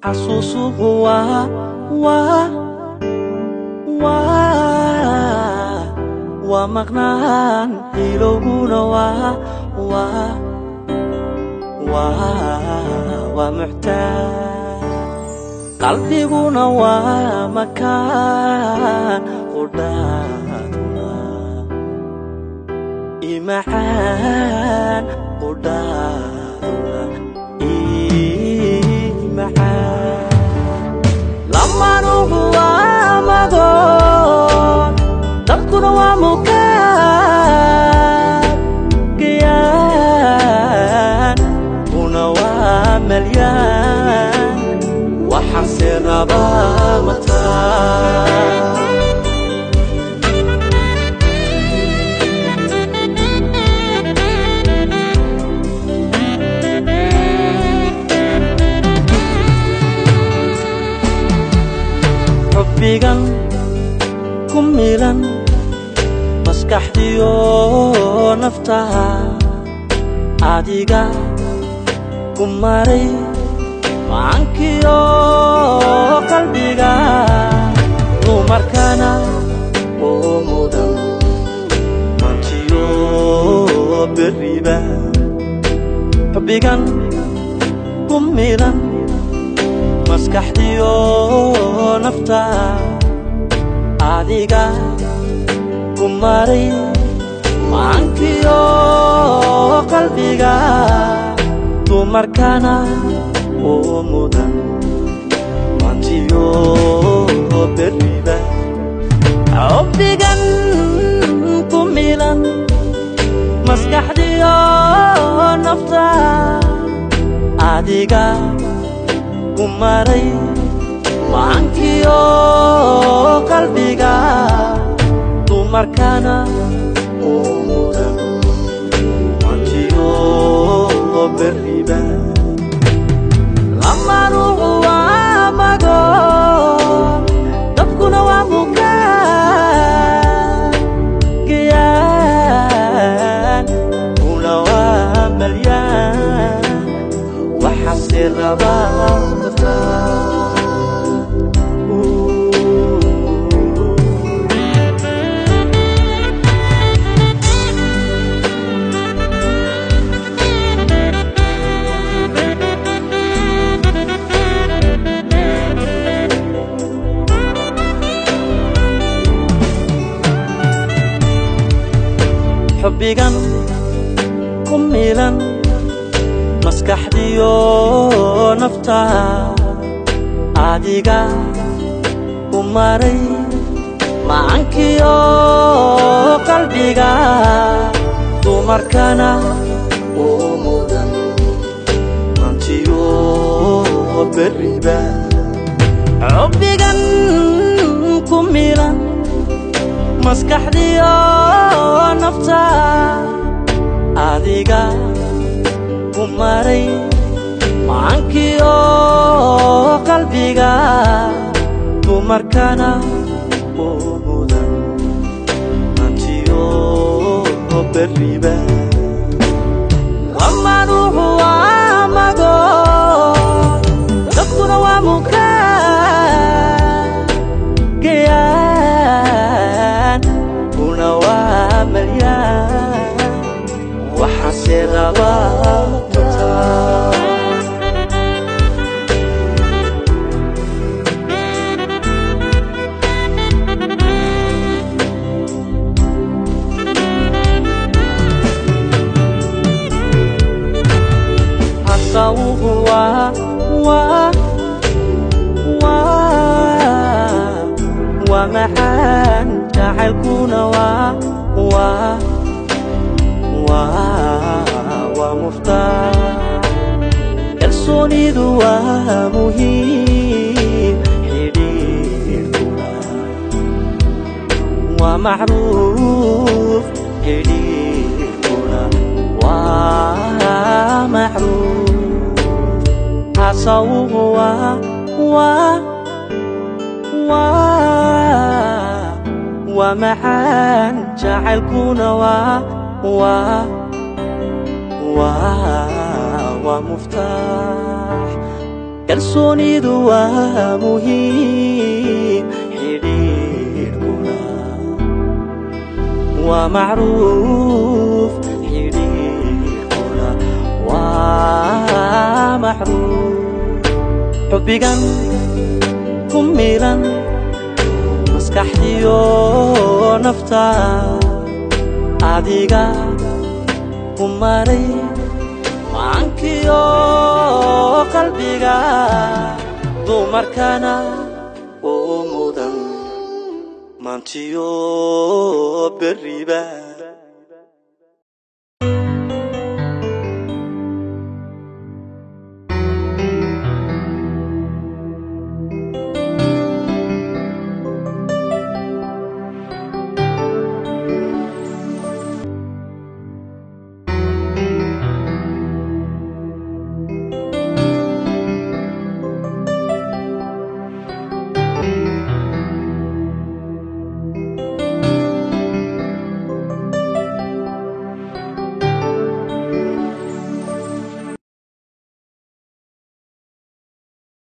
xasuusuhu waa waa waa waa maqnaan ilowguna waa waa waa waa muxtaaj qalbiguna waa makaan qudhaaduna imacaan qudhaaduna imacaan lamanuhu waa magoon dadkuna waa mukaan gayaan kuna waa malyaan waxaase rabaa mataa xubbigan ku milan maskaxdiyo naftaha adiga ku maray macankiyo qalbiga dumarkana oo mudan mantiyo beriba xubbigan ku milan maskaxdiyo nafta adiga ku maray macankiyo qalbiga dumarkana oo mudan mantiyo beriba xubbigan ku milan maskaxdiyo nafta adiga ku maray macankiyo qalbiga dumarkana oo mudan mantiyo beriba lamanuhu waa magoon dadkuna waa mukaan gayaan kuna waa malyaan waxaase rabaa xubbigan ku milan maskaxdiyo nafta adiga ku maray macankiyo qalbiga dumarkana oo mudan mantiyo beriba xubbigan ku milan maskaxdiyo nafta adiga ku maray macankiyo qalbiga dumarkana oo mudan mantiyo beriba lamanuhu waa magoon dadkuna waa mukaan gayaan kuna waa malyaan waxaase rabaa mataa hasawuhu waa waa waa waa maxaan jacaylkuna waa waa waa waa muftaax kalsoonidu waa muhiim xidhiidhkuna waa macruuf xidhiidhkuna waa macruuf hasawuhu waa waa waa waa maxaan jacaylkuna waa waa waa waa muftaax kalsoonidu waa muhiim xidhiidhkuna waa macruuf xidhiidhkuna waa macruuf xubbigan ku milan maskaxdiyo nafta adiga ku maray maankiyo qalbiga dumarkana oo mudan maantiyo berriba